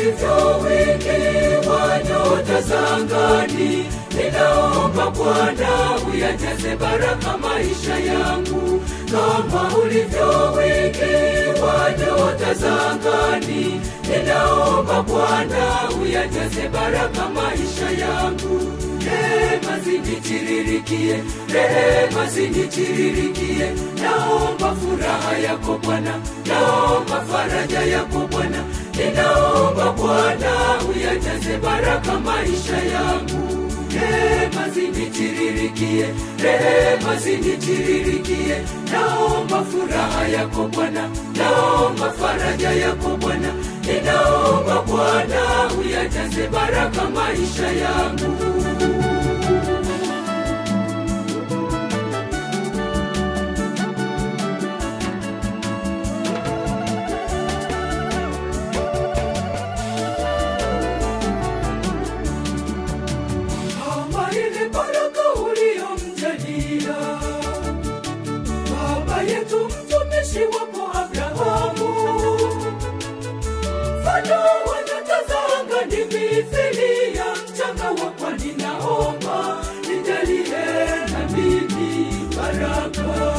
ulivyo wingi wa nyota za angani, ninaomba Bwana uyajaze baraka maisha yangu, kama ulivyo wingi wa nyota za angani, ninaomba Bwana uyajaze baraka maisha yangu. Rehema zinitiririkie, rehema zinitiririkie, naomba furaha yako Bwana, naomba faraja yako Bwana, ninaomba Bwana uyajaze baraka maisha yangu. Rehema zinitiririkie, rehema zinitiririkie, naomba furaha yako Bwana, naomba faraja yako Bwana, ninaomba Bwana uyajaze baraka maisha yangu. kama ile baraka uliyomjalia baba yetu mtumishi wako Abrahamu, mfano wa nyota za angani mithili ya mchanga wa pwani, naomba nijalie na mimi baraka.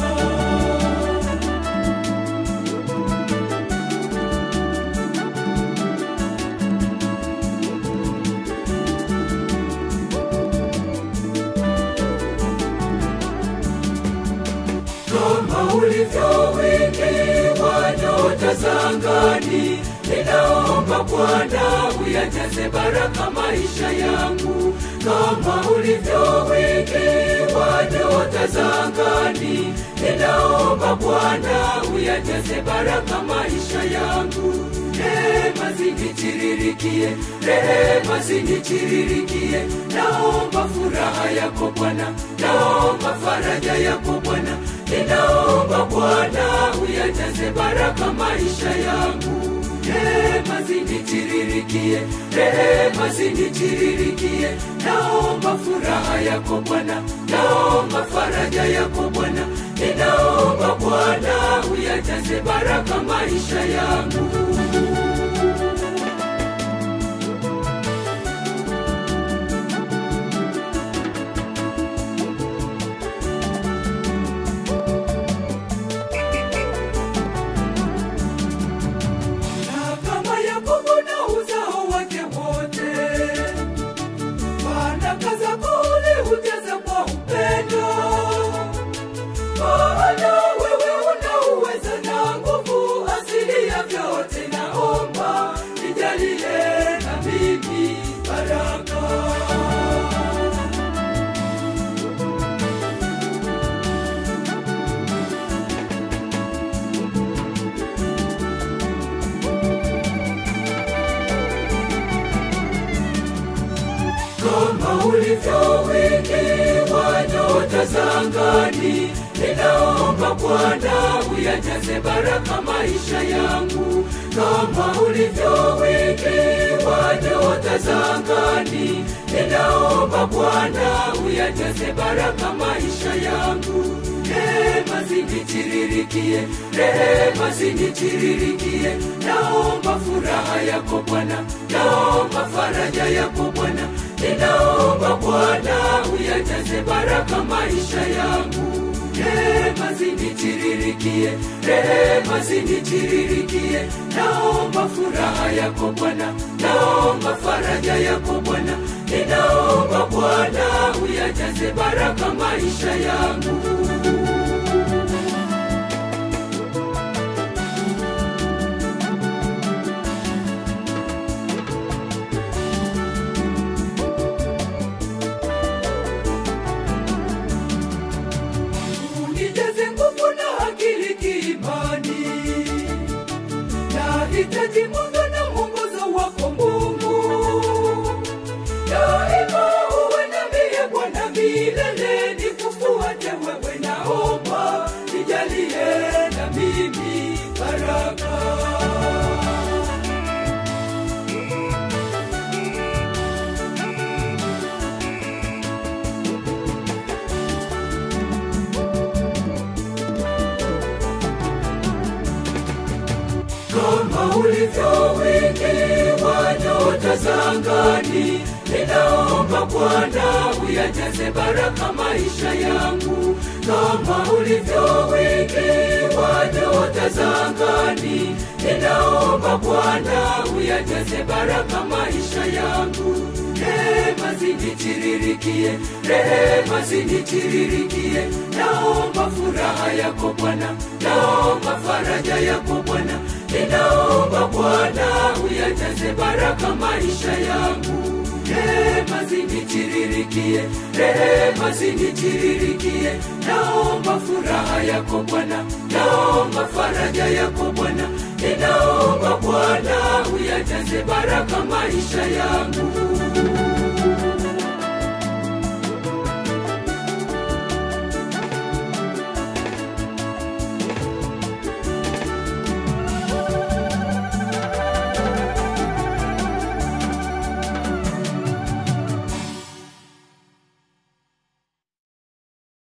kama ulivyo wingi wa nyota za angani, ninaomba Bwana uyajaze baraka maisha yangu, kama ulivyo wingi wa nyota za angani, ninaomba Bwana uyajaze baraka maisha yangu. Rehema zinitiririkie, rehema zinitiririkie, naomba furaha yako Bwana, naomba faraja yako Bwana, ninaomba Bwana uyajaze baraka maisha yangu. Rehema zinitiririkie, rehema zinitiririkie, naomba furaha yako Bwana, naomba faraja yako Bwana, ninaomba Bwana uyajaze baraka maisha yangu. na kama Yakobo na uzao wake wote, baraka zako uliujaza kwa upendo, maana wewe una uweza na nguvu asili ya vyote. Naomba nijalie na mimi baraka. kama ulivyo wingi wa nyota za angani, ninaomba Bwana uyajaze baraka maisha yangu, kama ulivyo wingi wa nyota za angani, ninaomba Bwana uyajaze baraka maisha yangu. Rehema zinitiririkie, rehema zinitiririkie, naomba furaha yako Bwana, naomba faraja yako Bwana, ninaomba Bwana uyajaze baraka maisha yangu. Rehema zinitiririkie, rehema zinitiririkie, naomba furaha yako Bwana, naomba faraja yako Bwana, ninaomba Bwana uyajaze baraka maisha yangu. unijaze nguvu na akili kiimani, nahitaji mwanga na mwongozo wako Mungu, daima uwe nami Bwana milele, nikufuate wewe, naomba nijalie na mimi baraka. kama ulivyo wingi wa nyota za angani. Ninaomba Bwana uyajaze baraka maisha yangu kama ulivyo wingi wa nyota za angani. Ninaomba Bwana uyajaze baraka maisha yangu. Rehema zinitiririkie, rehema zinitiririkie. Naomba furaha yako Bwana, naomba faraja yako Bwana. Ninaomba Bwana uyajaze baraka maisha yangu. Rehema zinitiririkie, rehema zinitiririkie. Naomba furaha yako Bwana, naomba faraja yako Bwana. Ninaomba Bwana uyajaze baraka maisha yangu.